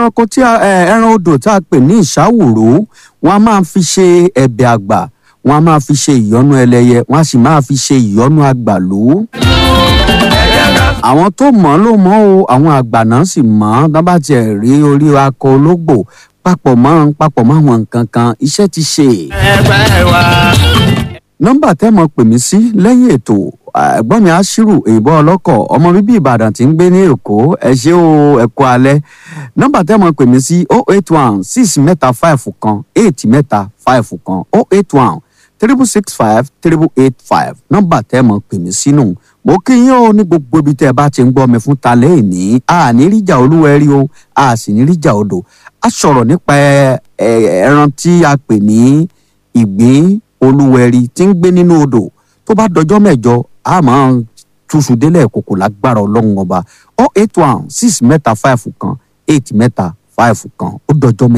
ẹranko tí a ẹ, ẹran odò tá a pè ní ìṣàwòrò wọn a máa fi ṣe ẹ̀bẹ̀ àgbà wọn a máa fi ṣe ìyọ́nú ẹlẹ́yẹ wọn a sì máa fi ṣe ìyọ́nú àgbàlú àwọn tó mọ̀ ọ́ ló mọ̀ o àwọn àgbà náà sì mọ̀ ọ́ tán bá tiẹ̀ rí orí akọ ológbò papọ̀ mọ́ papọ̀ mọ́ àwọn nǹkan kan iṣẹ́ ti ṣe. ẹgbẹ́ wa. nọ́mbà tẹ́ mọ̀ pè mí sí lẹ́yìn ètò ẹ̀gbọ́n mi aṣírù èèbọ ọlọ́kọ̀ ọmọ bíbí ìbàdàn tí ń gbé ní èkó ẹ ṣé o ẹ kú alẹ́ nọ́mbà tẹ́ mọ̀ pè mí sí oh eight one six mẹ́ta five kan eight mẹ́ta five kan oh eight one triple six five triple eight five nọ́mbà tẹ́ mọ̀ pè mí sínú mo kí yín o ní gbogbo ibi tẹ́ ẹ bá ti ń gbọ́ mi fún talẹ́ ìní a ní ríjà olúwẹ̀rí o a sì ní ríjà odò a sọ̀rọ̀ nípa ẹ- ẹ- ẹran tí a pè ní ìgbín olúwẹ̀rí tí ń gbé nínú odò tó bá dọjọ́ mẹ́jọ a máa túṣu délẹ̀ kòkò lágbára ọlọ́run ọba oh eight one six mẹ́ta five kan eight mẹ́ta five kan ó dọjọ́ mẹ́jọ.